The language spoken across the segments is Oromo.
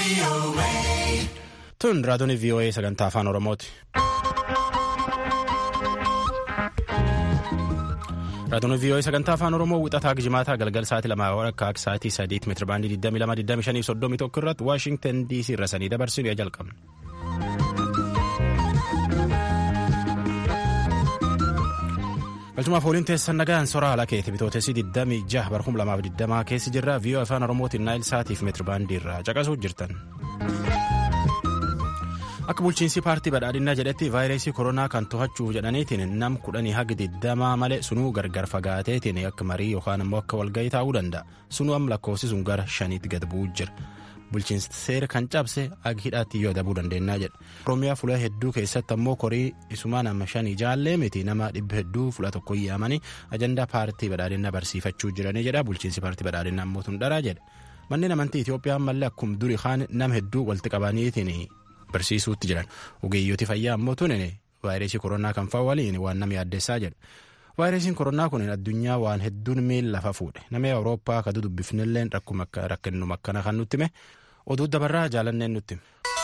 Tun raadiyoon VOA sagantaa afaan Oromooti. Raadiyoon VOA sagantaa afaan Oromoo wixataa gijimaataa galgal sa'aatii lamaa akka sa'aatii sadiitti meetira baandii 22,25 irratti Waashingtan DC irra sanii dabarsinu yaa jalqabna. Galchumaaf waliin teessan nagaan soraa alaa keeti bitootessi 26 bara 2020 keessi jirra VOA afaan Oromootiin naayil sa'aatiif meetira baandii irraa caqasuu jirtan. Akka bulchiinsi paartii badhaadhinaa jedhetti vaayirasii koronaa kan to'achuuf jedhaniitiin nam kudhanii haga digdamaa malee sunuu gargar fagaateetiin akka marii yookaan immoo akka walgahii taa'uu danda'a. Sunuu amma lakkoofsisuun gara shaniitti gad bu'uu jira. Bulchiinsi seera kan cabse ag hidhaatti yoo dabuu dandeenyaa jedha. Oromiyaa fuula hedduu keessatti ammoo korii isumaa nama shanii jaallee miti nama dhibba hedduu fuula tokko yaamanii ajandaa paartii badhaadhinaa barsiifachuu jiranii jedha. Bulchiinsi paartii badhaadhinaa ammoo tun dharaa jedha. Manneen amantii Itoophiyaa ammallee akkuma durii kaan nama hedduu walitti qabaniitiin barsiisuutti jiran ogeeyyooti fayyaa ammoo tun vaayirasii koronaa kan fa'aa waliin waan nama yaaddessaa jedha vaayirasiin koronaa kun addunyaa waan hedduun miila lafa fuudhe nama awurooppaa akka dubbifnillee rakkinuma akkana kan nutti hime oduu dabarraa jaalanneen nutti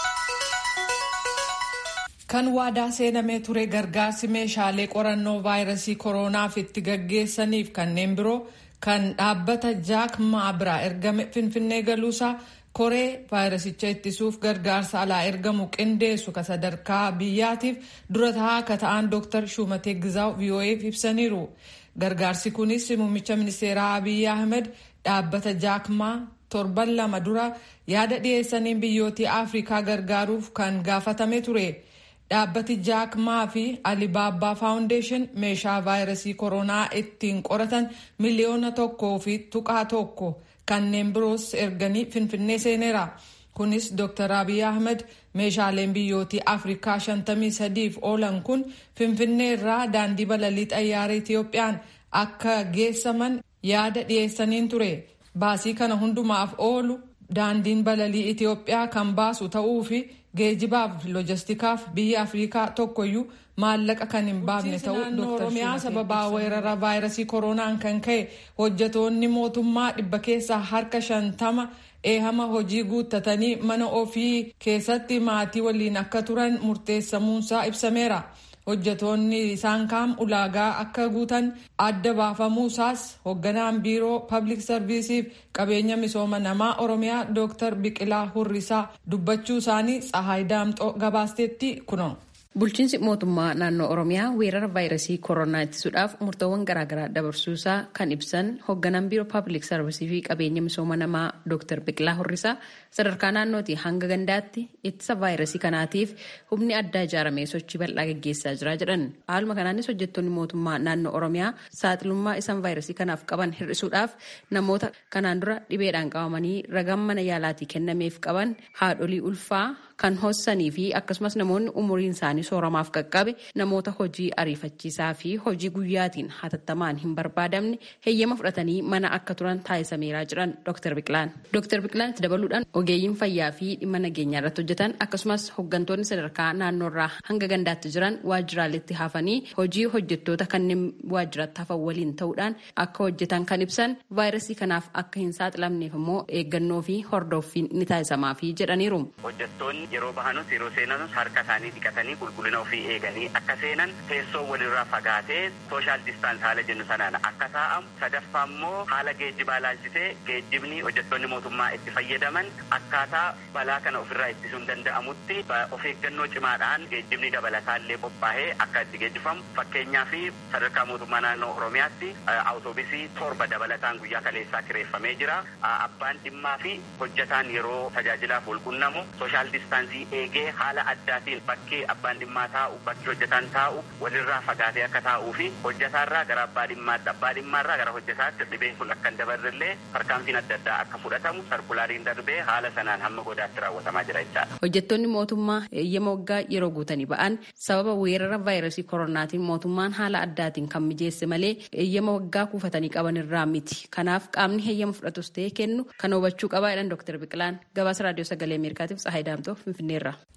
kan waadaa seenamee ture gargaarsi meeshaalee qorannoo vaayirasii koronaaf itti gaggeessaniif kanneen biroo kan dhaabbata jaak maa biraa ergame finfinnee galuusaa. koree vaayirasicha ittisuuf gargaarsa alaa ergamu qindeessu ka sadarkaa biyyaatiif dura taa'aa akka ta'an dooktar shumatee gizaaw vo'eef ibsaniiru gargaarsi kunis muummicha ministeeraa abiy ahmed dhaabbata jaakmaa torban lama dura yaada dhiyeessaniin biyyootii afrikaa gargaaruuf kan gaafatame ture dhaabbati jaakmaa fi alibaabbaa faawundeeshin meeshaa vaayirasii koronaa ittiin qoratan miliyoona tokkoo fi tuqaa tokko. kanneen biroos erganii finfinnee seeneera kunis dr abiy ahmed meeshaaleen biyyootii afrikaa 53f oolan kun finfinnee irraa daandii balalii xayyaara itiyoophiyaan akka geessaman yaada dhiyeessaniin ture baasii kana hundumaaf oolu daandiin balalii itiyoophiyaa kan baasu ta'uu fi geejibaaf lojistikaaf biyya afrikaa tokkoyyuu maallaqa kan hin baafne ta'uu Dr. Oromiyaa sababaa weerara vaayirasii koronaan kan ka'e hojjetoonni mootummaa dhibba keessaa harka shantama eehama hojii guuttatanii mana ofii keessatti maatii waliin akka turan murteessamuunsaa ibsameera. hojjetoonni isaan kaan ulaagaa akka guutan adda baafamuusaas hoogganaan biiroo pablic sarviisiif qabeenya misooma namaa oromiyaa dooktar biqilaa hurrisaa dubbachuu isaanii tsahaay daamxoo gabaasteetti kuno. Bulchiinsi mootummaa naannoo Oromiyaa weerara vaayirasii koronaa ittisuudhaaf murtoowwan garaagaraa dabarsuusaa kan ibsan hoogganaan biiroo paabilik sarvisii fi qabeenya misooma namaa Dr. Biqilaa Horrisaa sadarkaa naannootii hanga gandaatti ittisa vaayirasii kanaatiif humni addaa ijaaramee sochii bal'aa gaggeessaa jira jedhan. Haaluma kanaanis hojjettoonni mootummaa naannoo Oromiyaa saaxilummaa isaan vaayirasii kanaaf qaban hir'isuudhaaf namoota kanaan dura dhibeedhaan qabamanii ragaan mana yaalaatii kennameef qaban haadholii ulfaa kan hossanii fi akkasumas namoonni umuriin isaanii sooramaaf qaqqabe namoota hojii ariifachiisaa fi hojii guyyaatiin hatattamaan hin barbaadamne heeyyama fudhatanii mana akka turan taasisameeraa jiran Dr. Biqilaan. Dr. Biqilaan itti dabaluudhaan ogeeyyiin fayyaa fi dhimma nageenyaa irratti hojjetan akkasumas hooggantoonni sadarkaa naannoorraa hanga gandaatti jiran waajjiraaleetti hafanii hojii hojjettoota kanneen waajjiraatti hafan waliin ta'uudhaan akka hojjetan kan ibsan vaayirasii kanaaf akka hin saaxilamneef immoo eeggannoo fi hordoffiin ni taasisamaafii jedhaniiru. yeroo bahanus yeroo seenanus harka isaanii dhiqatanii qulqullina ofii eeganii akka seenan teessoo walirraa fagaatee sooshaal distaans haala jennu sanaan akka taa'amu sadaffaa immoo haala geejjibaa laalchisee geejjibni hojjettoonni mootummaa itti fayyadaman akkaataa balaa kana ofirraa ittisuun danda'amutti of eeggannoo cimaadhaan geejjibni dabalataallee qophaa'ee akka itti geejjifamu fakkeenyaa fi sadarkaa mootummaa naannoo oromiyaatti awutoobisii torba dabalataan guyyaa kaleessaa kireeffamee jira abbaan dhimmaa fi hojjetaan yeroo tajaajilaaf walqunnamu sooshaal distaansii eegee haala addaatiin bakkee abbaan dhimmaa taa'u bakki hojjetaan taa'u walirraa fagaatee akka taa'uu fi hojjetaarraa gara abbaa dhimmaatti abbaa dhimmaarraa gara hojjetaatti dhibeen kun akka hin dabarrellee tarkaanfiin adda addaa akka fudhatamu sarkulaariin darbee haala sanaan hamma godaatti raawwatamaa jira jechaadha. Hojjettoonni mootummaa eeyyama waggaa yeroo guutanii ba'an sababa weerara vaayirasii koronaatiin mootummaan haala addaatiin kan mijeesse malee eeyyama waggaa kuufatanii qaban irraa miti. Kanaaf qaamni heeyyama fudhatus ta'ee kennu kan hubachuu qabaa jedhan Dr. Biqilaan gabaasa raadiyoo sagalee Ameerikaatiif Tsahaay Daamtoo Finfinneerra.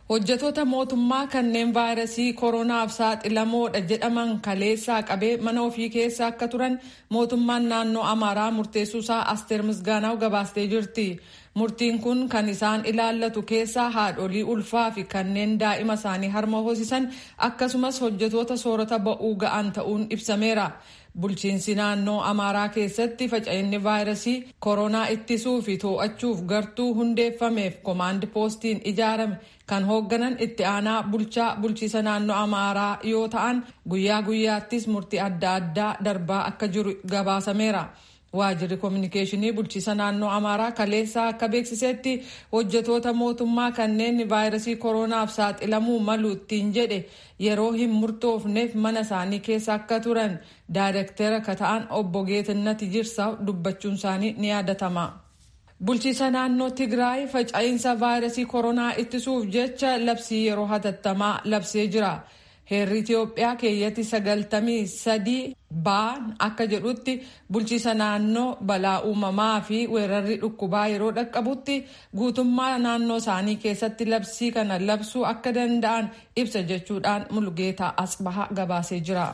hojjetoota mootummaa kanneen vaayirasii koronaaf saaxilamoodha jedhaman kaleessaa qabee mana ofii keessa akka turan mootummaan naannoo amaaraa murteessuusaa asteer misgaanaw gabaastee jirti murtiin kun kan isaan ilaallatu keessaa haadholii ulfaa fi kanneen daa'ima isaanii harma hoosisan akkasumas hojjetoota soorata ba'uu ga'an ta'uun ibsameera. bulchiinsi naannoo amaaraa keessatti faca'inni vaayirasii koronaa ittisuu fi to'achuuf gartuu hundeeffameef koomaandi poostiin ijaarame kan hoogganan itti aanaa bulchaa bulchiisa naannoo amaaraa yoo ta'an guyyaa guyyaattis murtii adda addaa darbaa akka jiru gabaasameera. waajirri koominikeeshinii bulchiisa naannoo amaaraa kaleessaa akka beeksisetti hojjetoota mootummaa kanneen vaayirasii koronaaf saaxilamuu malu ittiin jedhe yeroo hin murtoofneef mana isaanii keessa akka turan daayirektera akka ta'an obbo Geetinnat Jirsaw dubbachuun isaanii ni yaadatama. bulchiisa naannoo tigraay faca'insa vaayirasii koronaa ittisuuf jecha labsii yeroo hatattamaa labsee jira. heerri Itiyoophiyaa keeyyatti sagaltamii sadii ba'an akka jedhutti bulchiisa naannoo balaa uumamaa fi weerarri dhukkubaa yeroo dhaqqabutti guutummaa naannoo isaanii keessatti labsii kana labsuu akka danda'an ibsa jechuudhaan mulgeetaa asbaha gabaasee jira.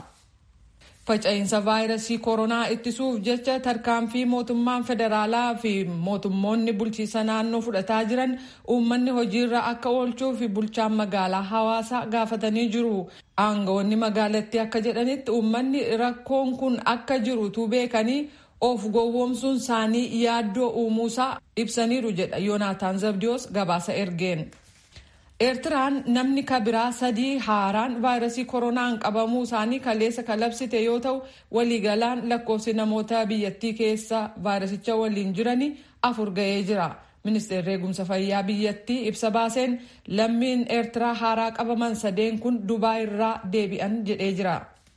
Faca'insa vaayirasii koronaa ittisuuf jecha tarkaanfii mootummaan federaalaa fi mootummoonni bulchiisa naannoo fudhataa jiran uummanni hojiirra akka oolchuu fi bulchaan magaalaa hawaasaa gaafatanii jiru. Aangawoonni magaalattii akka jedhanitti uummanni rakkoon kun akka jirutu beekanii of gowwoomsuun isaanii yaaddoo uumuusaa ibsaniiru jedha Yoonaataan Zabdiyoos gabaasa ergeen. Eertiraan namni kabiraa sadii haaraan vaayirasii koronaan qabamuu isaanii kaleessa kalabsite yoo ta'u waliigalaan lakkoofsi namoota biyyattii keessa vaayirasicha waliin jiranii afur ga'ee jira. Ministeerri eegumsa fayyaa biyyattii ibsa baaseen lammiin eertiraa haaraa qabaman sadeen kun Dubaay irraa deebi'an jedhee jira.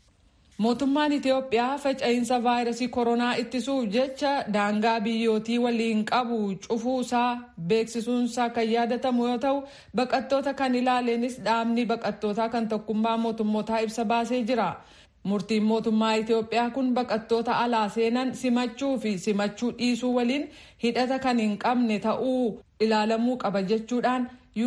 Mootummaan Itiyoophiyaa faca'insa vaayirasii koronaa ittisuuf jecha daangaa biyyootii waliin qabu cufuusaa beeksisuunsaa kan yaadatamu yoo ta'u baqattoota kan ilaaleenis dhaabni baqattootaa kan tokkummaa mootummootaa ibsa baasee jira. Murtiin mootummaa Itiyoophiyaa kun baqattoota alaa seenan simachuu fi simachuu dhiisuu waliin hidhata kan hin qabne ta'uu ilaalamuu qaba jechuudhaan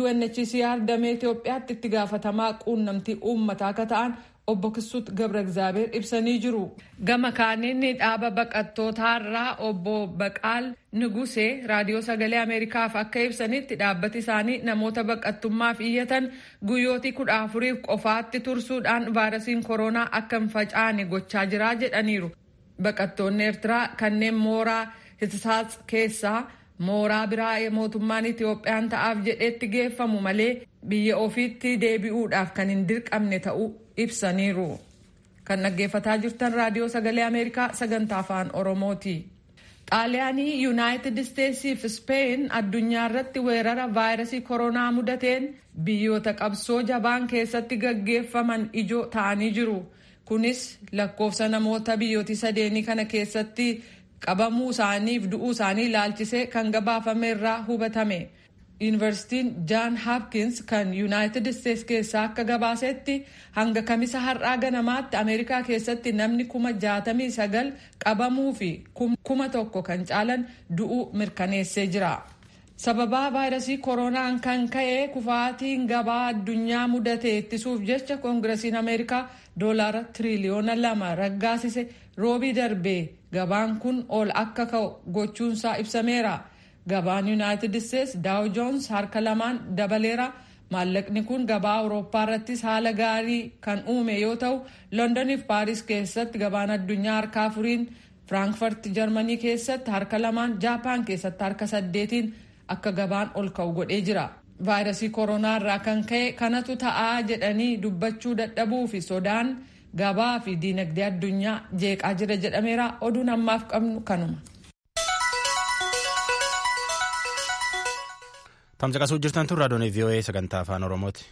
UNHCR damee Itiyoophiyaatti itti gaafatamaa quunnamtii uummataa akka ta'an obbo Kisuut Gabra Egzaabeer ibsanii jiru. Gama kaaniin dhaaba baqattootaarraa obbo Baqaal Nugusee raadiyoo sagalee Ameerikaaf akka ibsanitti dhaabbati isaanii namoota baqattummaaf iyyatan guyyootii kudha afuriif qofaatti tursuudhaan vaayirasiin koronaa akka hin facaane gochaa jiraa jedhaniiru. Baqattoonni Eertiraa kanneen mooraa Hitisaats keessaa mooraa biraa mootummaan Itiyoophiyaan ta'aaf jedheetti geeffamu malee biyya ofiitti deebi'uudhaaf kan hin dirqamne ta'uu ibsaniiru. Kan dhaggeeffataa jirtan raadiyoo sagalee Ameerikaa sagantaa afaan Oromooti. Xaaliyaanii Yuunaayitid Isteetsii fi Speen addunyaa irratti weerara vaayirasii koronaa mudateen biyyoota qabsoo jabaan keessatti gaggeeffaman ijoo ta'anii jiru. Kunis lakkoofsa namoota biyyooti sadeenii kana keessatti qabamuu isaaniif du'uu isaanii ilaalchisee kan gabaafame irraa hubatame. Yuunivarsiitiin Jaan Hapkins kan Yuunaayitid Isteets keessaa akka gabaasetti hanga kamisa har'aa ganamaatti Ameerikaa keessatti namni kuma jaatamii sagal qabamuu fi kuma tokko kan caalan du'uu mirkaneessee jira. Sababaa vaayirasii koronaan kan ka'e kufaatiin gabaa addunyaa mudate ittisuuf jecha koongirasiin Ameerikaa doolaara tiriliyoona lama raggaasise roobii darbee gabaan kun ol akka ka'u gochuunsaa ibsameera. Gabaan Yuunaayitid Isteets Daaw Joons harka lamaan dabaleera. Maallaqni kun gabaa Awurooppaa irrattis haala gaarii kan uume yoo ta'u, Londonii fi Paaris keessatti gabaan addunyaa harka afuriin, Firaankfurt Jarmanii keessatti harka lamaan, Jaapaan keessatti harka saddeetiin akka gabaan ol ka'u godhee jira. Vaayirasii koronaa irraa kan ka'e kanatu ta'aa jedhanii dubbachuu dadhabuu fi sodaan gabaa fi diinagdee addunyaa jeeqaa jira jedhameera. Oduun ammaaf qabnu kanuma. Tamsaqasuu jirtan tun raadiyoon VOA sagantaa afaan Oromooti.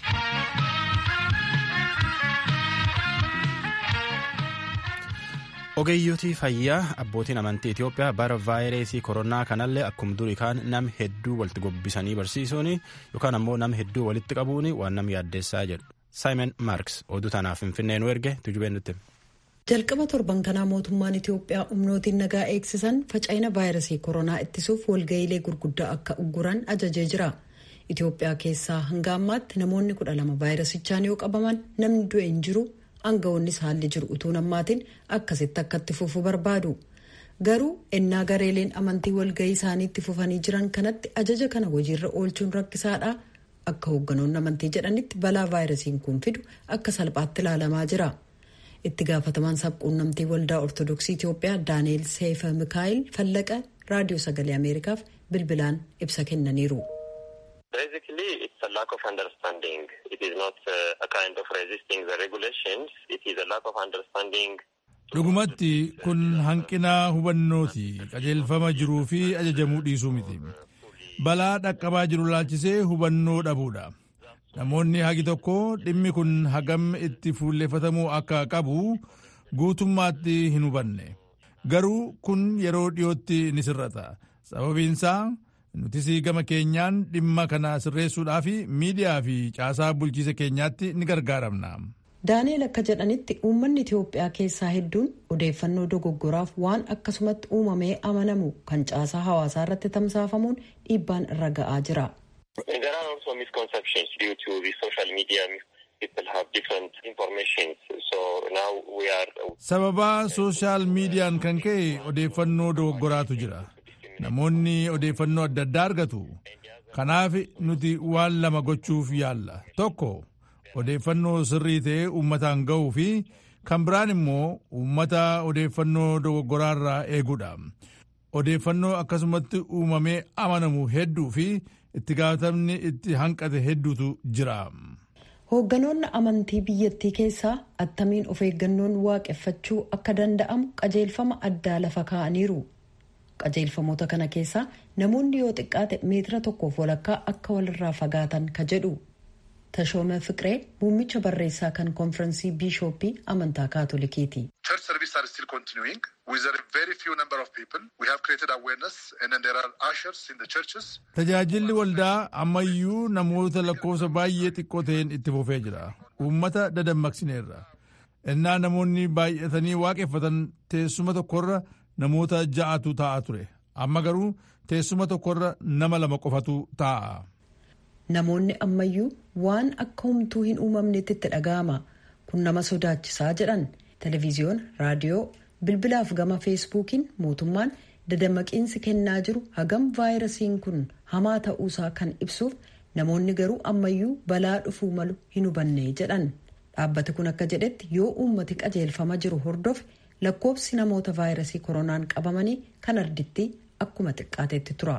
Ogeeyyotii fayyaa abbootiin amantii Itoophiyaa bara vaayirasii koronaa kanallee akkuma durii kaan nam hedduu walitti gobbisanii barsiisuun yookaan ammoo nam hedduu walitti qabuun waan nam yaaddeessaa jedhu. Saayimon Maarks oduu tanaaf Finfinnee nu erge tujubeen nutti. jalqaba torban kanaa mootummaan itiyoophiyaa humnootiin nagaa eegsisan faca'ina vaayirasii koronaa ittisuuf walga'iilee gurguddaa akka ugguran ajajee jira Itoophiyaa keessaa hanga ammaatti namoonni kudha lama vaayirasichaan yoo qabaman namni du'e hin jiru aangawoonnis haalli jiru utuu nammaatiin akkasitti akkatti fufuu barbaadu. Garuu ennaa gareeleen amantii walgahii isaanii itti fufanii jiran kanatti ajaja kana hojiirra oolchuun rakkisaadha. Akka hoogganoonni amantii jedhanitti balaa vaayirasiin kun fidu akka salphaatti ilaalamaa jira. Itti gaafatamaan sabquunnamtii waldaa Ortodoksii Itoophiyaa Daani'eel Seefa Mikaayil Fallaqa raadiyoo sagalee Ameerikaaf bilbilaan ibsa kennaniiru. Basically, it's a lack of understanding. It is not uh, a kind of resisting the regulations. It is a lack of understanding. Dhugumatti kun hanqina hubannooti qajeelfama jiruu fi ajajamuu dhiisuu miti. Balaa dhaqqabaa jiru laalchisee hubannoo dhabuudha. Namoonni hagi tokko dhimmi kun hagam itti fuulleeffatamuu akka qabu guutummaatti hin hubanne. Garuu kun yeroo dhiyootti ni sirrata. Sababiinsaa nutis gama keenyaan dhimma kana sirreessuudhaaf miidiyaa fi caasaa bulchiisa keenyaatti ni gargaaramna. Daani'eel akka jedhanitti uummanni Itoophiyaa keessaa hedduun odeeffannoo dogoggoraaf waan akkasumatti uumamee amanamu kan caasaa hawaasaa irratti tamsaafamuun dhiibbaan irra ga'aa jira. There are also misconceptions due to the social media. People have different information. So now we are... Sababaa sooshaal miidiyaan kan ka'e odeeffannoo dogoggoraatu jira. Namoonni odeeffannoo adda addaa argatu. Kanaaf nuti waan lama gochuuf yaalla. Tokko odeeffannoo sirrii ta'e uummataan ga'uu fi kan biraan immoo uummata odeeffannoo dogoggoraarraa eeguudha. Odeeffannoo akkasumatti uumamee amanamu hedduu fi itti gaafatamni itti hanqate hedduutu jira. Hoogganoonni amantii biyyattii keessaa attamiin of eeggannoon waaqeffachuu akka danda'amu qajeelfama addaa lafa kaa'aniiru. Qajeelfamoota kana keessaa namoonni yoo xiqqaate meetira tokkoof walakkaa akka walirraa fagaatan ka jedhu. Tashooma Fiqiree muummicha barreessaa kan konfiraansii biishooppii amantaa kaatolikiiti. Church services are still continuing with a very few number of people. We have created awareness and then there are ushers in the churches. Tajaajilli waldaa ammayyuu namoota lakkoofsa baay'ee xiqqoo ta'een itti fufee jira. Uummata dadammaqsineerra. Innaa namoonni baay'atanii waaqeffatan teessuma tokkorra namoota ja'atu taa'aa ture. Amma garuu teessuma tokkorra nama lama qofatu taa'a. Namoonni ammayyuu waan akka humtuu hin uumamnetti itti dhaga'ama. Kun nama sodaachisaa jedhan televiziyoon, raadiyoo, bilbilaaf gama feesbuukiin mootummaan dadammaqiinsi kennaa jiru hagam vaayirasiin kun hamaa ta'uusaa kan ibsuuf namoonni garuu ammayyuu balaa dhufuu malu hin hubanne jedhan. Dhaabbati kun akka jedhetti yoo uummati qajeelfama jiru hordofe lakkoofsi namoota vaayirasii koronaan qabamanii kan arditti akkuma xiqqaatetti tura.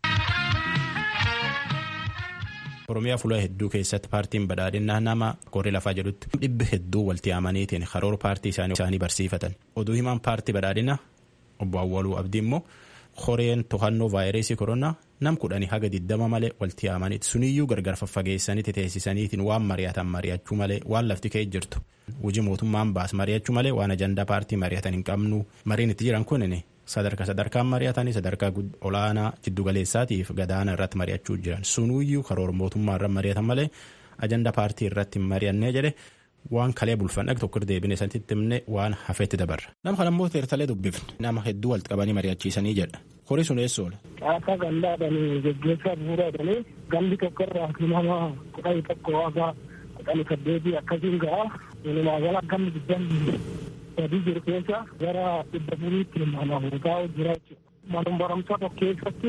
Oromiyaa fuula hedduu keessatti paartiin badhaadhinaa nama qorri lafaa jedhutti dhibbi hedduu walitti amaniitiin karoora paartii isaanii barsiifatan. Oduu himaan paartii badhaadhinaa obbo Awwaluu Abdii immoo horeen to'annoo vaayirasii koronaa nam kudhanii haga diddama malee walitti amaniiti. Suniyyuu gargar faffageessaniiti teessisaniitiin waan mari'atan mari'achuu malee waan lafti ka'e jirtu. Hojii mootummaan baas mari'achuu malee waan ajandaa paartii mari'atan hin qabnu. Mariin itti jiran kunin sadarkaa sadarkaan mari'atanii sadarkaa olaanaa jiddugaleessaatiif gadaana irratti mari'achuu jiran sunuyyuu karoora mootummaa irratti mari'atan malee ajanda paartii irratti hin mari'annee jedhe waan kalee bulfan dhag tokko deebine sanatti himne waan hafeetti dabarra. Nama kana immoo teertalee dubbifne nama hedduu walitti qabanii mari'achiisanii jedha. Horii sun eessa oola? Akka gandaadhanii geggeessaa bu'uuraadhanii gandi tokko irraa nama kudhanii tokko waagaa kudhanii saddeetii akkasiin ga'a. Walumaa gala gamni digdamii sadii jiru keessa gara dhibba furiitti nama taa'u jira jechuudha. Manuma barumsaa tokko keessatti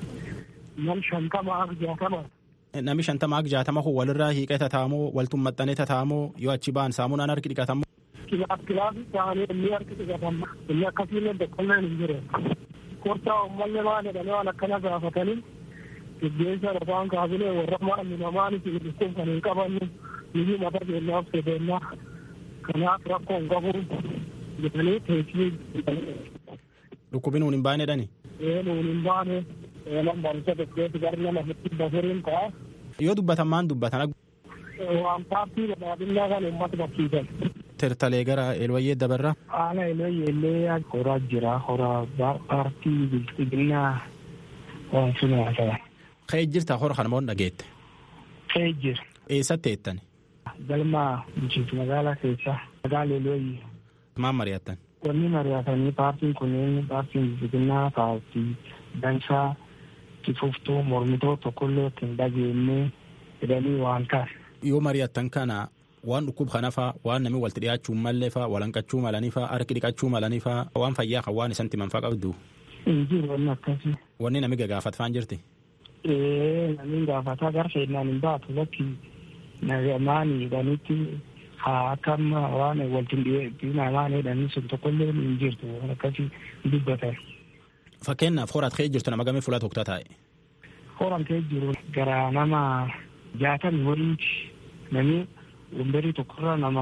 nam shantama akka jaatama. Namni shantama akka jaatama kun walirraa hiiqee tataamoo waltun maxxanee tataamoo yoo achi ba'an saamunaan harki dhiqatamu. Kilaaf kilaafii ta'anii inni harki dhiqatama. Inni akkasiin doqqolleen hin jiru. Kortaa uummanni maal jedhanii waan akkana gaafatanii gaggeessa lafaan kaabilee warra maal namaanis dhukkub kan hin qabanne niyyuu mata keenyaaf sedennaa kanaaf rakkoo hin qabu jedhanii teessii Dhukkubi nuun hin baane dhani. ee nuun hin baane eelan barumsa tokkeetti gara nama hedduu bafuriin ta'a. Yoo dubbatan maan dubbatan Waan paartii badhaadhinaa kan uummata barsiisan. teertalee gara eelwayyee dabarra. Haala eelwayyee horaa jira horaa paartii bilchiginaa waan sun haasaya. Ka'ee jirta hora kana moo dhageette. Ka'ee jira. Eessatti eettan? Galma bulchiinsa magaalaa keessaa magaalaa eelwayyee. Maan mari'attan? Wanni mari'atanii paartiin kunneen paartiin bilchiginaa paartii dansaa itti fuftuu mormitoo tokkollee ittiin dhageenye jedhanii waan taas. Yoo mari'attan kana waan dhukkub kana faa waan namni walitti dhiyaachuu mallee faa walanqachuu malanii faa harki dhiqachuu malanii faa waan fayyaa kan waan isan timan faa qabdu. Hin jiru wanni akkasii. Wanni nami gagaafat faan jirti. Ee namni gaafataa gara feennaan hin baatu bakki nagamaanii jedhanitti haa akkam waan walitti dhiyeessiin waan jedhanii sun tokkollee hin jirtu waan akkasii dubbatan. Fakkeenyaaf horaat ka'ee jirtu nama gamee fuula tokko taa'e. Horan ka'ee jiru gara nama jaatami waliiti namni wambarii tokkorra nama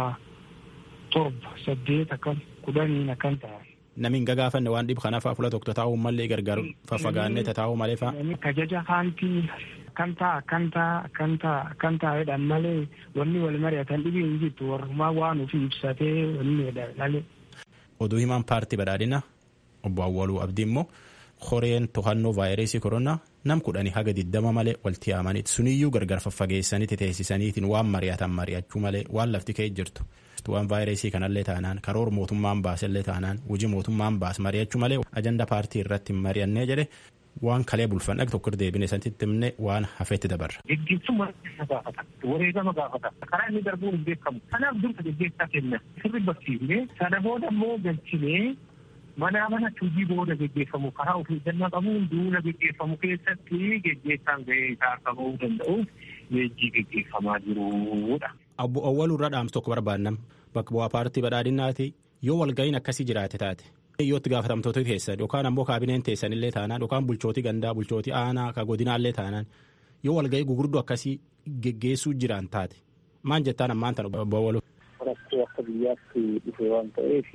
torba saddeet akkan kudhaniin akkan ta'a. Nami hin gagaafanne waan dhibu kanaafaa fuula tokko taa'uu mallee gargar faffagaannee taa'uu malee faa. Kajaja haantii akkan ta'a akkan ta'a akkan ta'a akkan ta'a jedhan malee wanni wal mari'atan dhibii hin jirtu warrumaa waan ofii ibsatee wanni jedhan malee. Oduu himaan paartii badhaadhina obbo Awwaluu Abdii immoo horeen to'annoo vaayirasii koronaa nam kudhanii haga diddama malee walitti yaamaniiti suniyyuu gargar faffageessaniiti teessisaniitiin waan mari'atan mari'achuu malee waan lafti ka'e jirtu. waan vaayirasii kanallee taanaan karoora mootummaan baasellee taanaan hojii mootummaan baas mari'achuu malee ajanda paartii irratti hin mari'annee jedhe waan kalee bulfan dhag tokko deebine santitti himne waan hafeetti dabarra. Gaggeessummaa gaafata. Wareegama gaafata. Karaa inni darbuun hin beekamu. Kanaaf dursa gaggeessaa kenna. Sirri barsiifnee sana booda immoo galchinee manaa manatti hojii booda gaggeeffamu karaa ofii eeggannaa qabuun duula gaggeeffamu keessatti gaggeessaan gahee isaa akka bahuu danda'uuf leenjii gaggeeffamaa jirudha. Obbo Awwaluu irra dhaamsa tokko barbaannam bakka bu'aa paartii badhaadhinaati yoo walga'iin akkasii jiraate taate yoo itti gaafatamtoota keessan yookaan ammoo kaabineen teessan illee taanaan yookaan bulchootii gandaa bulchootii aanaa ka godinaallee taanaan yoo walga'ii gugurdoo akkasii geggeessuu jiran taate maan jettaan ammaan tan obbo Awwaluu. Rakkoo akka biyyaatti dhufe waan ta'eef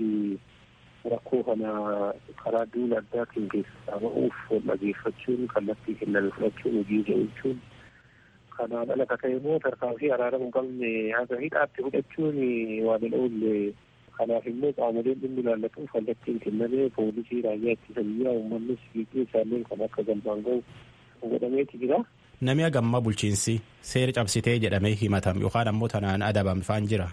rakkoo kana karaa duula addaatiin keessaa ba'uuf dhageeffachuun kallattii kenname fudhachuun hojii jechuun kanaan ala ka ta'e immoo tarkaanfii araarama hin qabne haga hidhaatti fudhachuun waan hin oolle kanaaf immoo qaamoleen dhimmi ilaallatu kallattiin kennamee poolisii raayyaa ittisa biyyaa uummannis fiigee isaaniin kan akka galmaan ga'u godhameeti jira. Namni hagammaa bulchiinsi seera cabsitee jedhamee himatam yookaan ammoo tanaan adabame faan jira.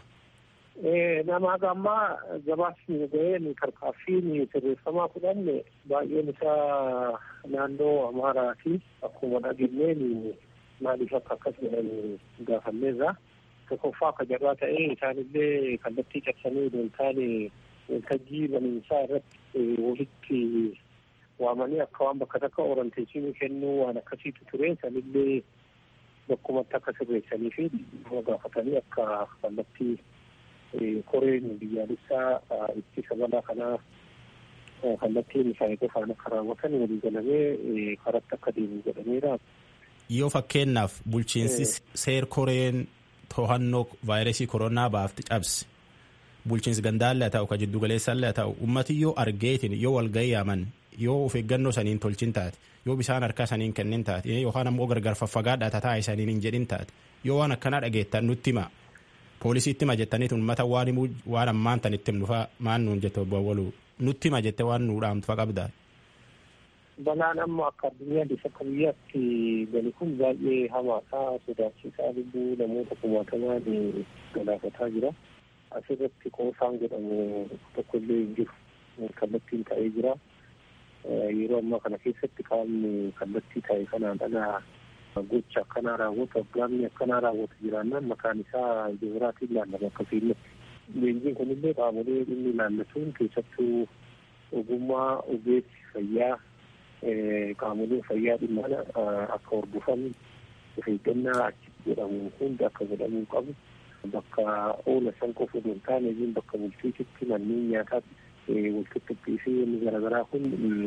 Nama hagammaa gabaasni ga'een tarkaanfiin sirreeffamaa fudhanne baay'een isaa naannoo Amaaraati akkuma dhageenyeen maaliif akka akkas jedhan gaafanneerra tokkoffaa akka jarraa ta'ee isaanillee kallattii cabsanii odoo hin taane waltajjii baniinsaa irratti walitti waamanii akka waan bakka takka oranteessinii kennuu waan akkasiitu ture sanillee bakkumatti akka sirreessanii fi gaafatanii akka kallattii koreen biyyaalessaa ittisa balaa kanaa kallattiin isaanii qofaan akka raawwatan walii galamee karatti akka deemu godhameera. yoo fakkeenyaaf bulchiinsi seer koreen to'annoo vaayirasii koronaa baafti cabse bulchiinsi gandaallee haa ta'u ka jiddu galeessaallee haa ta'u ummati yoo argeetiin yoo walga'ii yaaman yoo of eeggannoo saniin tolchin taate yoo bishaan harkaa saniin kennin taate yookaan ammoo gargar faffagaadhaa tataa isaniin hin jedhin taate yoo waan akkanaa dhageettan nutti hima poolisiitti hima jettaniitu uummata waan himuu waan ammaan tan itti himnu maan nuun jette obbo Awwaluu nutti hima jette waan nuu dhaamtu qabdaa. balaan amma akka addunyaa akka biyyaatti gali kun baay'ee hamaadha sodaachisaa lubbuu namoota kumaatamaa galaafataa jira asirratti qoosaan jedhamu tokkollee hin jiru kallattiin ta'ee jira yeroo ammaa kana keessatti qaamni kallattii ta'e kanaan dhala gocha akkanaa raawwatu aggaamni akkanaa raawwatu jiraannaan maqaan isaa jibiraatiin ilaallama akkasiin leenjiin kunillee qaamolee dhimmi ilaallatuun keessattuu ogummaa ogeessi fayyaa qaamoleen fayyaa dhimma akka hordofan of eeggannaa achitti jedhamu hundi akka godhamuu qabu bakka oola san qofa osoo hin taane isin bakka bulchiititti manneen nyaataatti walqixxuqqii fi inni garaagaraa kun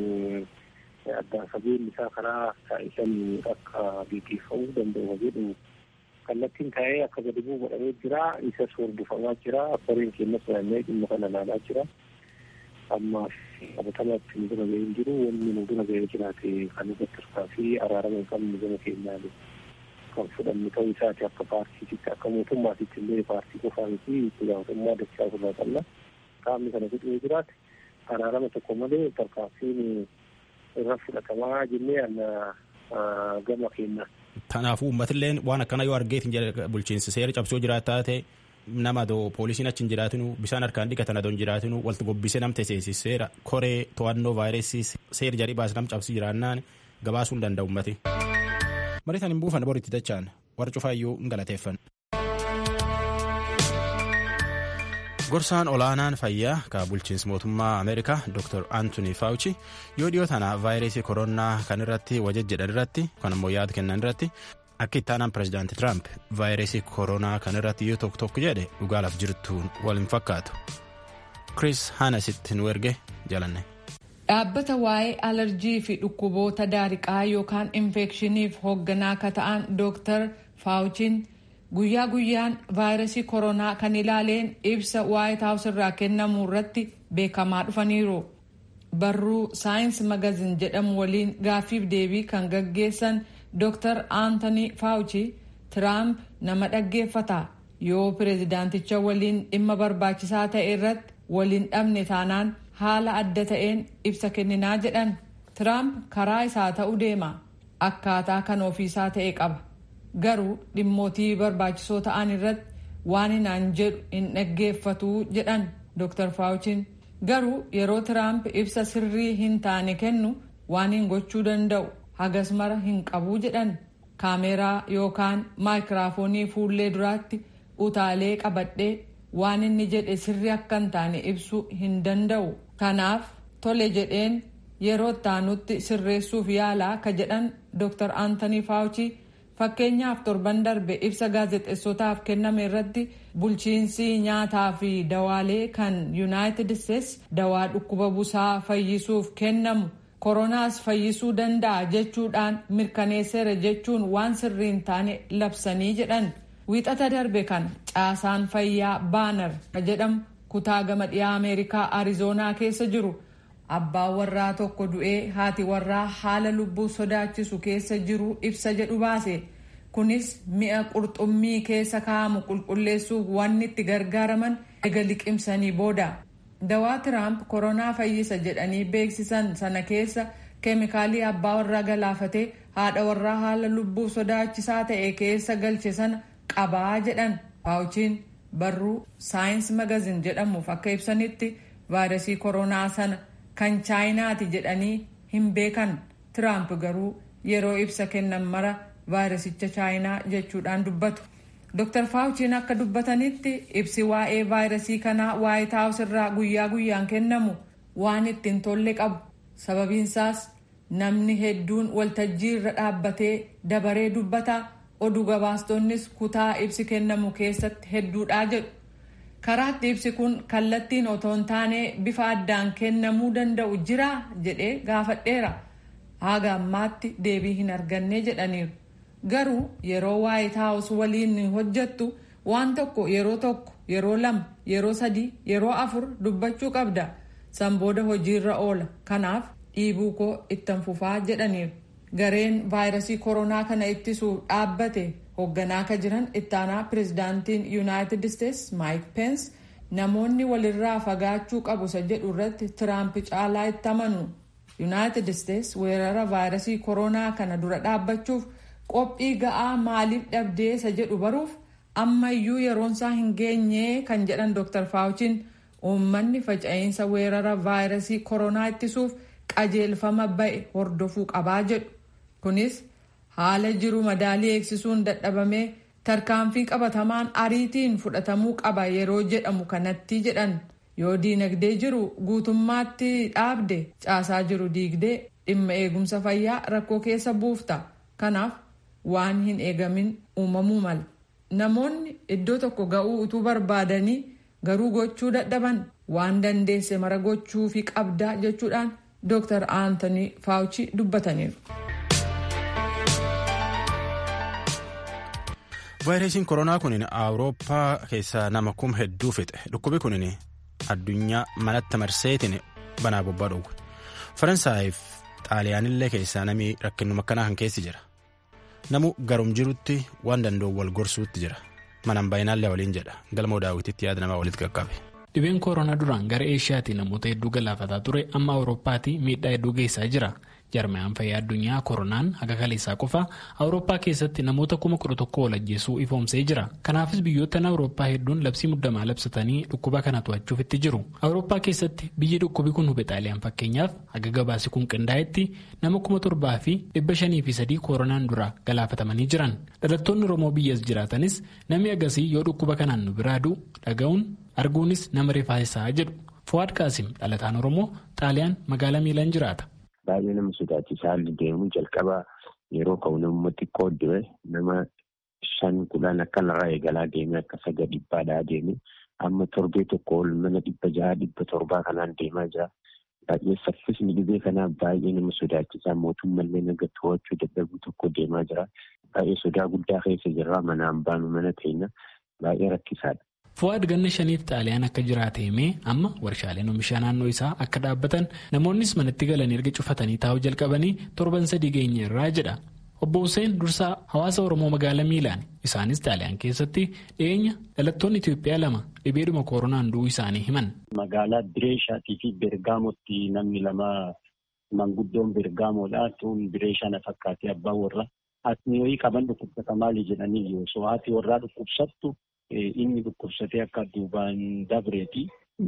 addaan fageenyi isaa karaa taa'isan akka gaggeeffamuu danda'u jedhu kallattiin taa'ee akka gadi bu'u godhamee jira isas hordofamaa jira koreen keenyas naanna'ee dhimma kana ilaalaa jira. ammaaf qabatamaatti nu bira ga'ee hin jiru wanni nu bira ga'ee jiraate kan irratti hirkaa fi araarama hin qabne gama keenyaan kan fudhannu ta'uu isaati akka paartiititti akka mootummaatitti illee paartii qofaa miti itti gaafatamummaa dachaa ofirraa qabna qaamni kana fixee jiraate araarama tokko malee tarkaanfiin irra fudhatamaa jennee anna gama keenya. Kanaafuu uummatillee waan akkana yoo argeetiin bulchiinsi seera cabsoo jiraataa ta'e nama adoo poolisiin achi hin jiraatinu bishaan harkaan dhiqatan adoo hin jiraatinu walitti gobbisee nam teessisiseera koree to'annoo vaayirasii seera jarii baase nam cabsii jiraannaan gabaasuu hin danda'u ummati. Mariitaan hin buufan boritti dachaan warra cufaayyuu hin galateeffan. Gorsaan olaanaan fayyaa ka bulchiinsa mootummaa Ameerikaa Dr. Anthony Fauci yoo dhiyoo tana vaayirasii koronaa kan irratti wajajjedhan irratti kan ammoo yaada kennan irratti akka ittaanaan pirezidaanti Tiraamp vaayirasii koronaa kan irratti yoo tokko tokko jedhe dhugaalaaf jirtuun wal hin fakkaatu. Chris Hanasitti nu erge jalanne. Dhaabbata waa'ee alarjii fi dhukkuboota daariqaa yookaan infekshiniif hoogganaa akka ta'an Dr. Fauciin guyyaa guyyaan vaayirasii koronaa kan ilaaleen ibsa waayit haawus irraa kennamu irratti beekamaa dhufaniiru. Barruu saayins magazin jedhamu waliin gaaffiif deebii kan gaggeessan Dr. Anthony Fauci Tiraamp nama dhaggeeffata yoo pireezidaanticha waliin dhimma barbaachisaa ta'e irratti waliin dhabne taanaan haala adda ta'een ibsa kenninaa jedhan. Tiraamp karaa isaa ta'uu deema akkaataa kan ofiisaa ta'e qaba. garuu dhimmootii barbaachisoo ta'an irratti waan hinaan jedhu hin dhaggeeffatu jedhan Dr. Fauciin garuu yeroo Tiraamp ibsa sirrii hin taane kennu waan hin gochuu danda'u hagas mara hin qabuu jedhan kaameeraa yookaan maayikiraafoonii fuullee duraatti utaalee qabadhee waan inni jedhe sirrii akka hin taane ibsuu hin danda'u kanaaf tole jedheen yeroo ittaanutti sirreessuuf yaalaa ka jedhan Dr. Anthony Fauci. fakkeenyaaf torban darbe ibsa gaazexeessotaaf kenname irratti bulchiinsi nyaataa fi dawaalee kan yuunaayitid isteets dawaa dhukkuba busaa fayyisuuf kennamu koronaas fayyisuu danda'a jechuudhaan mirkaneesseera jechuun waan sirrii hin taane labsanii jedhan wiixata darbe kan caasaan fayyaa baanar jedhamu kutaa gama dhiyaa ameerikaa arizoonaa keessa jiru abbaan warraa tokko du'ee haati warraa haala lubbuu sodaachisu keessa jiru ibsa jedhu baase kunis mi'a qurxummii keessa kaa'amu qulqulleessuuf wanni itti gargaaraman ega liqimsanii booda dawaa tiraamp koronaa fayyisa jedhanii beeksisan sana keessa keemikaalii abbaa warraa galaafatee haadha warraa haala lubbuu sodaachisaa ta'e keessa galche sana qabaa jedhan faawuchiin barruu saayins magazin jedhamuuf akka ibsanitti vaayirasii koronaa sana kan chaayinaati jedhanii hin beekan tiraamp garuu yeroo ibsa kennan mara vaayirasicha chaayinaa jechuudhaan dubbatu. Dr. Faawuchiin akka dubbatanitti ibsi waa'ee vaayirasii kanaa waayit haawus irraa guyyaa guyyaan kennamu waan ittiin tolle qabu. Sababiinsaas namni hedduun waltajjii irra dhaabbatee dabaree dubbata oduu gabaastonnis kutaa ibsi kennamu keessatti hedduudhaa jedhu. karaatti ibsi kun kallattiin otoo hin taane bifa addaan kennamuu danda'u jira jedhee gaafadheera haga ammaatti deebii hin arganne jedhaniiru garuu yeroo waayit haawus waliin hojjattu waan tokko yeroo tokko yeroo lama yeroo sadii yeroo afur dubbachuu qabda san booda hojiirra oola kanaaf dhiibuu koo ittan fufaa jedhaniiru gareen vaayirasii koronaa kana ittisuuf dhaabbate hoogganaa akka jiran ittaanaa pirezidaantiin yuunaayitid isteets maayik peens namoonni walirraa fagaachuu qabu isa jedhu irratti tiraamp caalaa itti amanu yuunaayitid isteets weerara vaayirasii koronaa kana dura dhaabbachuuf qophii ga'aa maaliif dhabdee isa jedhu baruuf ammayyuu yeroonsaa hin geenye kan jedhan dr faawuchiin uummanni faca'insa weerara vaayirasii koronaa ittisuuf qajeelfama ba'e hordofuu qabaa jedhu kunis haala jiru madaalii eegsisuun dadhabamee tarkaanfii qabatamaan ariitiin fudhatamuu qaba yeroo jedhamu kanatti jedhan yoo diinagdee jiru guutummaatti dhaabde caasaa jiru diigdee dhimma eegumsa fayyaa rakkoo keessa buufta kanaaf waan hin eegamin uumamuu mala namoonni iddoo tokko ga'uu utuu barbaadanii garuu gochuu dadhaban waan dandeesse mara gochuu fi qabdaa jechuudhaan dr aantanii faawuchi dubbataniiru. vaayirasiin koronaa kun awurooppaa keessaa nama kum hedduu fixe dhukkubi kun addunyaa manatti marseetiin banaa bobbaa dhowwe faransaayif xaaliyaanillee keessaa namni rakkinuma akkanaa kan keessi jira namu garum jirutti waan danda'u wal gorsuutti jira manaan baay'inaallee waliin jedha galmoo daawwititti yaada namaa walitti qaqqabe. dhibeen koronaa duraan gara eeshiyaatii namoota hedduu galaafataa ture amma awurooppaatii miidhaa hedduu geessaa jira Jarmayaan fayyaa addunyaa koronaan haga kaleessaa qofa Awurooppaa keessatti namoota kuma kudha tokko ol ajjeesuu ifoomsee jira. Kanaafis biyyoottan Awurooppaa hedduun labsii muddamaa labsatanii dhukkuba kana to'achuuf itti jiru. Awurooppaa keessatti biyyi dhukkubi kun hube xaaliyaan fakkeenyaaf haga gabaasi kun qindaa'etti nama kuma torbaa fi dhibba shanii fi sadii koronaan dura galaafatamanii jiran. Dhalattoonni Oromoo biyyas jiraatanis namni agasii yoo dhukkuba kanaan nu biraa du'u dhaga'uun arguunis nama rifaasisaa jedhu. Fuwaad Qaasim dhalataan Oromoo xaaliyaan magaalaa Miilaan jiraata. Baay'ee nama sodaachisaa haalli deemu jalqaba yeroo ka'u nama xiqqoo du'e nama shan kudhan akkanarraa eegalaa deeme akka saga dhibbaadhaa deeme amma torbee tokko ol mana dhibba jaha dhibba torbaa kanaan deemaa jira. Baay'ee saffisni dhibee kanaa baay'ee nama sodaachisaa mootummallee naga to'achuu dadhabuu tokko deemaa jira. Baay'ee sodaa guddaa keessa jirra manaan baanu mana teenya baay'ee rakkisaadha. Fuwaad ganna shaniif xaaliyaan akka jiraate himee amma warshaaleen oomishaa naannoo isaa akka dhaabbatan namoonnis manatti galanii erga cufatanii taa'uu jalqabanii torban sadii geenye irraa jedha. Obbo Hussein dursaa hawaasa Oromoo magaalaa Miilaan isaanis xaaliyaan keessatti dhiyeenya dhalattoonni Itoophiyaa lama dhibeedhuma koronaan du'uu isaanii himan. Magaalaa Bireeshaatii fi Bergaamotti namni lama manguddoon Bergaamoodha. Tuun Bireeshaa na fakkaatee abbaan warra. Asni wayii qaban dhukkubsata maali jedhanii yoo so haati warraa dhukkubsattu inni dhukkubsatee akka duubaan dabreeti.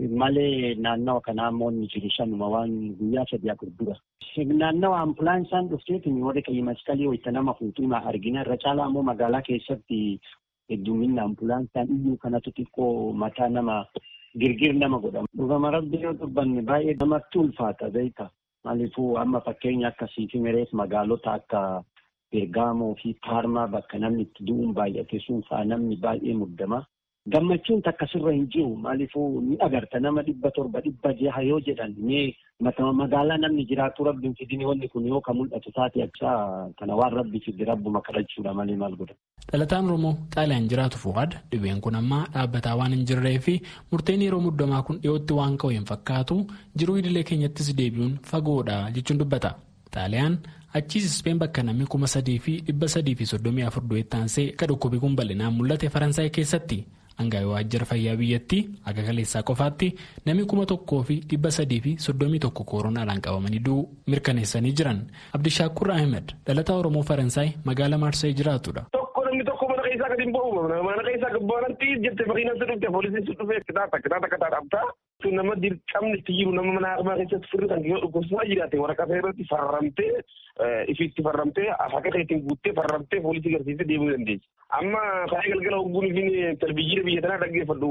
Malee naannawa kanaa immoo inni jiru sanuma waan guyyaa sadii afur dura. Naannawa ambulaansaan dhufteetiin warri qayyi maskalii wayita nama fuutuun argina. Irra caalaa immoo magaalaa keessatti hedduminni ambulaansaan iyyuu kanatu xiqqoo mataa nama girgir nama godhama. Dhugama rabbi yoo dubbanne baay'ee namatti ulfaata beekta. Maaliifuu amma fakkeenya akkasii fi mereef magaalota akka Bergaamoo fi Paarmaa bakka namni itti du'uun baay'ate sun fa'aa namni baay'ee muddama. Gammachuun takkasirra hin jiru maaliifuu ni agarta nama dhibba torba dhibba jaha yoo jedhan mee magaalaa namni jiraatu rabbiin fidini wanni kun yoo ka mul'atu taate achaa kana waan rabbi fide rabbuma kadhachuudha malee maal godha. Dhalataan Oromoo Xaaliyaan jiraatu Fuwaad dhibeen kun ammaa dhaabbataa waan hin jirree fi murteen yeroo muddamaa kun dhiyootti waan ka'u hin fakkaatu jiruu idilee keenyattis deebi'uun fagoodha jechuun dubbata. Xaaliyaan achiis Ispeen bakka namni kuma sadii fi dhibba sadii fi soddomii afur du'eetti aansee ka dhukkubi kun bal'inaan mul'ate Faransaay keessatti. Hangaa'ii waajjira fayyaa biyyattii akka kaleessaa qofaatti namni kuma tokkoo fi dhibba sadii fi soddomii tokko koronaadhaan qabamanii du'uu mirkaneessanii jiran. Abdishaakur Ahmed dhalataa Oromoo Faransaay magaalaa Maarsee jiraatudha. namni tokko mana keessaa gadi hin ba'u mana keessaa gabbaanatti jette makiinatti dhufte poolisiin sun dhufee kitaaba kitaaba kataa dhabdaa sun nama dirqamni itti jiru nama mana haqmaa keessatti firri kan yoo dhukkubsaa jiraate waraqaa irratti farramtee ifitti farramtee haqa keetiin guuttee farramtee poolisii garsiisee deemuu dandeessi. Amma kaayee galgala hogguun ifin televizyiina biyya tanaa dhaggeeffadhu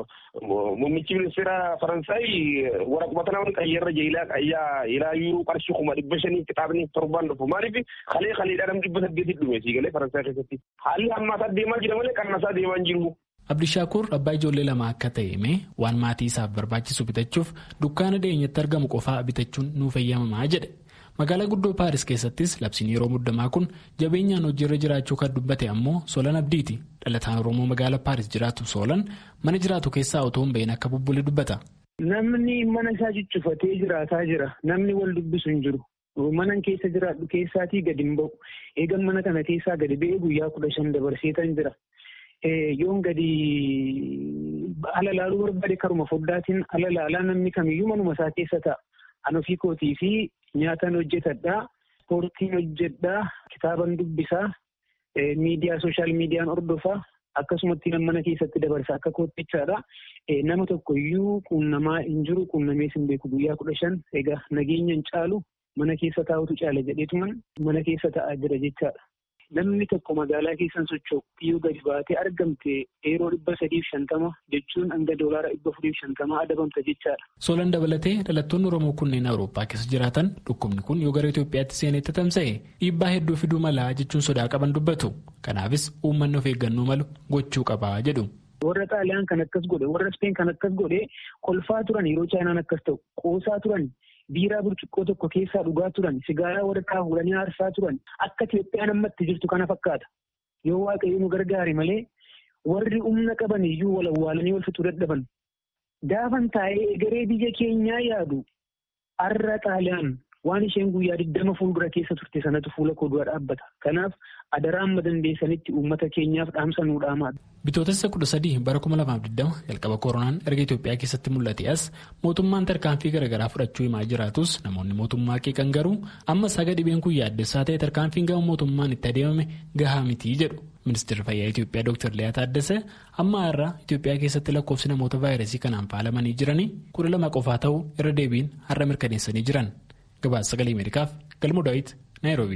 muummichi ministeera Faransaay waraquma tanaa wani qayyarra jeelaa qayyaa ilaa yuuruu qarshii kuma dhibba shanii kitaabni torbaan dhufu maaliif kalee kaleedhaa nam dhibba saddeetii dhume siigalee Faransaay keessatti haalli hammaataa deemaa jira malee qannasaa deemaa hin jiru. Abdishaakur abbaa ijoollee lama akka ta'e himee waan maatii isaaf barbaachisu bitachuuf dukkaana dhiyeenyatti argamu qofaa bitachuun nuuf eeyyamamaa jedhe. Magaalaa guddoo Paaris keessattis labsiin yeroo muddamaa kun jabeenyaan hojiirra jiraachuu kan dubbate ammoo Solan Abdiiti. Dhalataan Oromoo magaalaa Paaris jiraatu Solan mana jiraatu keessaa otoo hin bahin akka bubbule dubbata. Namni mana isaa ciccifatee jiraataa jira. Namni wal dubbisu hin jiru. Manan keessa jiraadhu keessaatii gadi hin ba'u. Eegan mana kana keessaa gadi ba'ee guyyaa kudha shan dabarseetan jira. Yoon gadi ala laaluu barbaade karuma foddaatiin ala laalaa namni kamiyyuu manuma isaa keessa ta'a. An ofii kootii fi nyaataan hojjetadhaa, ispoortiin hojjedhaa, kitaaban dubbisaa, miidiyaa sooshaal miidiyaan hordofaa, akkasumatti mana keessatti dabarsa akka koottichaadha. Nama tokko iyyuu quunnamaa hin jiru quunnamees hin beeku guyyaa kudha shan egaa nageenya hin caalu mana keessa taa'utu caala jedheetuman mana keessa taa'aa jira jechaadha. Namni tokko magaalaa keessan socho'u yoo gadi baatee argamte yeroo dhibba sadiif shantama jechuun hanga doolaara dhibba afuriif shantama adabamta jechaadha. Solan dabalatee dhalattoonni Oromoo kunneen Awurooppaa keessa jiraatan dhukkubni kun yoo gara Itoophiyaatti seenetti tamsa'e dhiibbaa hedduu fiduu malaa jechuun sodaa qaban dubbatu. Kanaafis uummanni of eeggannoo malu gochuu qabaa jedhu. Warra Xaaliyaan kan akkas godhe warra Speen kan akkas godhe kolfaa turan yeroo Chaayinaan akkas ta'u qoosaa turan biiraa burcuqqoo tokko keessaa dhugaa turan sigaaraa waraqaa fuudhanii aarsaa turan akka Itoophiyaan ammatti jirtu kana fakkaata. Yoo waaqayyo nu gargaare malee warri humna qaban iyyuu wal awwaalanii wal fixuu dadhaban. Gaafan taa'ee egeree biyya keenyaa yaadu har'a Xaaliyaan waan isheen guyyaa digdama fuuldura keessa turte sanatu fuula koo dura dhaabbata. Kanaaf adaraa amma dandeessanitti uummata keenyaaf dhaamsa nuu dhaamaa. Bitootessa kudha sadii bara kuma lamaaf digdama jalqaba koronaan erga Itoophiyaa keessatti mul'ate as mootummaan tarkaanfii garaagaraa fudhachuu himaa jiraatus namoonni mootummaa qeeqan garuu amma saga dhibeen kun yaaddessaa ta'e tarkaanfiin gama mootummaan itti adeemame gahaa mitii jedhu. Ministeerri fayyaa Itoophiyaa Dr. Liyaa Taaddasee amma har'a Itoophiyaa keessatti lakkoofsi namoota vaayirasii kanaan faalamanii jiranii kudha lama qofaa ta'uu irra deebiin har'a mirkaneessanii jiran. Gabaasa sagalee Ameerikaaf Galmoo Daawit Naayiroobi.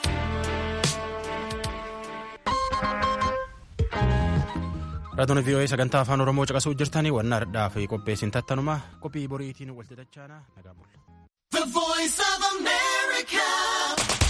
Raadiyoo VOA sagantaa afaan Oromoo caqasuu jirtanii waan har'aaf qopheessin tattanuma qophii boriitiin walitti dachaana nagaa